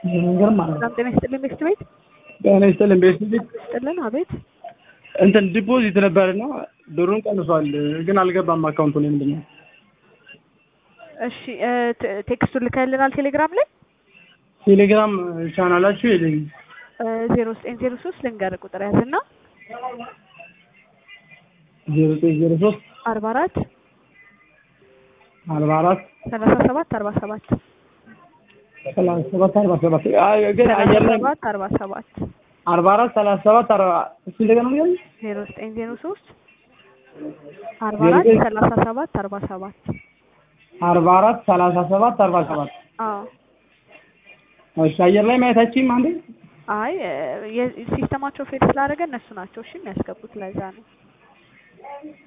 ነገር ማለት ነው። ሰላም ጤና ይስጥልን ቤት ቤት ጤና ይስጥልን ቤት ይስጥልን። አቤት እንትን ዲፖዚት ነበርና ብሩን ቀንሷል፣ ግን አልገባም አካውንቱ ላይ ምንድን ነው? እሺ እ ቴ- ቴክስቱን ልከልናል ቴሌግራም ላይ ቴሌግራም ቻናላችሁ የለኝም። ዜሮ ዘጠኝ ዜሮ ሶስት ልንገር ቁጥር ያዝና ዜሮ ዘጠኝ ዜሮ ሶስት አርባ አራት አርባ አራት ሰላሳ ሰባት አርባ ሰባት ሰላሳ ሰባት አርባ ሰባት አይ፣ ግን ሰላሳ አየር ላይ ሰባት አርባ ሰባት አርባ አራት ሰላሳ ሰባት አርባ እሱ እንደገና ነው ያለው ዜሮ ዘጠኝ ዜሮ ሶስት አርባ ዜሮ አራት ዘጠኝ ሰላሳ ሰባት አርባ ሰባት አርባ አራት ሰላሳ ሰባት አርባ ሰባት አዎ እሺ አየር ላይ ማየታችሁም አንዴ አይ እ የ- ሲስተማቸው ፌል ስላደረገ እነሱ ናቸው እሺ የሚያስገቡት ለዛ ነው